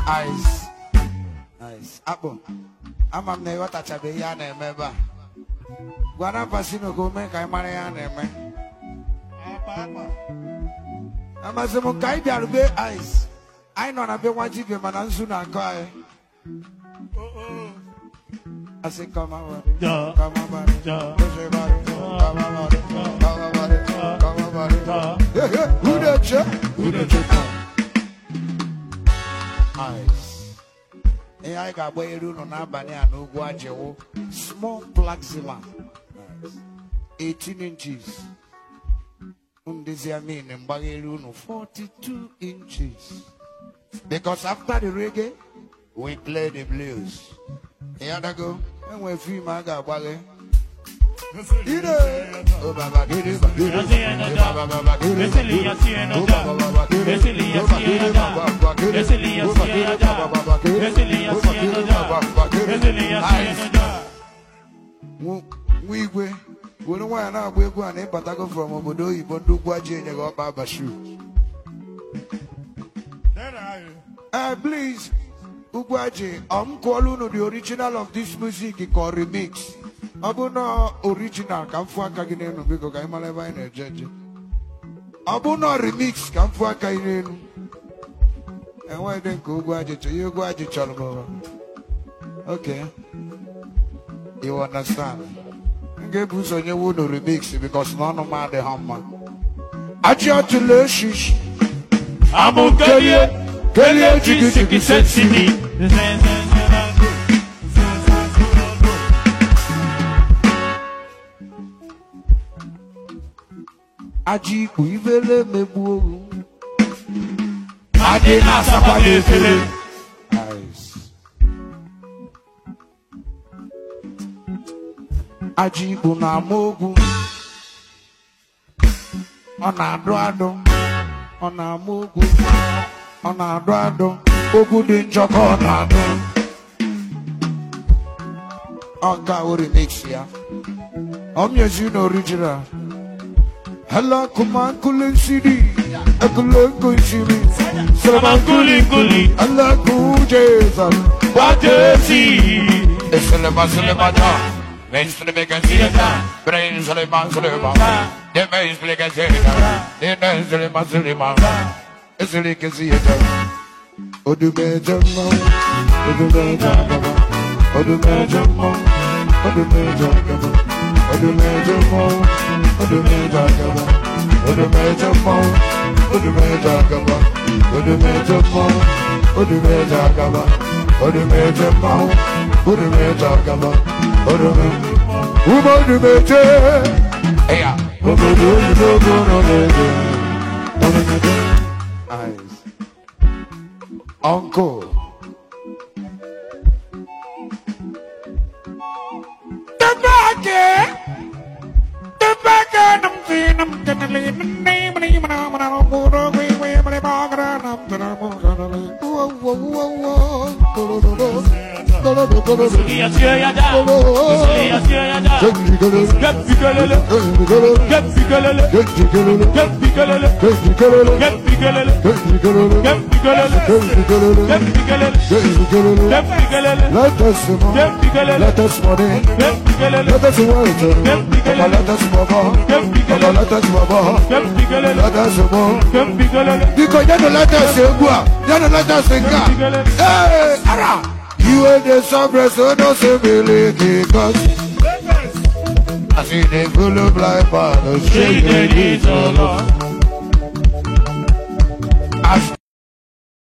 Ice. Ice. Akpụ. Ama m na ịghọtachabeghị ihe a na-eme ebe a. Gwara Pasino ka o mee ka anyị mara ihe a na-eme. Amasị m ka anyị bịara be Ice. Anyị nọ na be nwa dibịa mana nzu na-akọ anyị. Asị come on, buddy. Ja. Come on, buddy. Ja. Push it, buddy. Come on, buddy. Come on, buddy. Come on, buddy. Ja. Yeah, yeah. Who that check? Who the check? Ice. Ihe anyị ga-agba elu ụlọ n'abalị a n'ugwu Ajewo. Small plaxima. 18 inches. Ndezi amin mgbagha elu ụlọ 42 inches. Because after the reggae, we play the blues. Ịyadago, enwe fim a ga-agbaghe. Ide! Oh, baba, gidi, ba, gidi. Oh, baba, baba, gidi, ba, gidi. Oh, baba, baba, gidi. Oh, baba, gidi, ba, ba, ba, gidi. Oh, baba, gidi, ba, ba, ba, gidi. Oh, baba, gidi, ba, ba, ba, gidi. Ice. Nwa nwa igwe were nwaanyị na-agba egwu a na ịbatago from obodo oyibo ndị ugwu aji enye gị ọkpa abashu Eh, please ugwu aji ọ m kụọla unu the original of this music ka ọ remix ọ bụ na original ka m fụ aka gị n'elu biko ka anyị mara ebe anyị na-eje eje ọ bụ na remix ka m fụ aka gị n'elu enweghị dị nke ugwu aji chọrọ ihe ugwu aji chọrọ bụ okay You understand? M ga-ebu ụzọ nyewe unu remix because na ọnụ m adịghị mma. Achị ọtụla eshishi. Amo kelie, kelie jigi jigi sensini. Ajị ikpu ifele megbu ohu. Adị na-asakwa n'efere. Nice. Ajị ikpu na-ama ogwu. Ọ na-adụ adụ. Ọ na-ama ogwu. Ọ na-adụ adụ. Ogwu dị njọ ka ọ na-adụ. Ọ ga o remix ya. Ọ mịezi na original. Hello, kuma kulin sidi. Ekule kushiri. Sama nkuli nkuli, Allah ku Jesus. wajesi. Eseleba seleba da. Ben selebe kesiyeta. Brain seleba seleba. De ben selebe kesiyeta. De ben seleba seleba. Esele kesiyeta. Odume jamma. Odume jamma. Odume jamma. Odume jamma. Odume jamma. Odume jamma. Odume jamma. Odume jamma. Odume jamma. Odume jamma. Odume jamma. Odume jamma. Odume. Umo odume je. Eya. Obodo oyibo gbọrọ n'ede. Odume je. Eyes. Uncle. The back The back I'm seeing I'm gonna leave my name and even I'm gonna go away where my bag and I'm gonna go Whoa, whoa, whoa, whoa. Sulia siya yada, sulia siya yada. Gep bikelele, gep bikelele, gep bikelele, gep bikelele, gep bikelele, gep bikelele, gep bikelele, gep bikelele, Let us know. gep bikelele, Let us money. gep bikelele, Let us work. Let us move on. Let us move on. gep bikelele, Let us move. gep bikelele, Because you don't let us say go. You don't let us sing. Hey, ara. You are the sovereign, so don't say believe because I see the full of life, but the shake shake the knees, oh Lord. As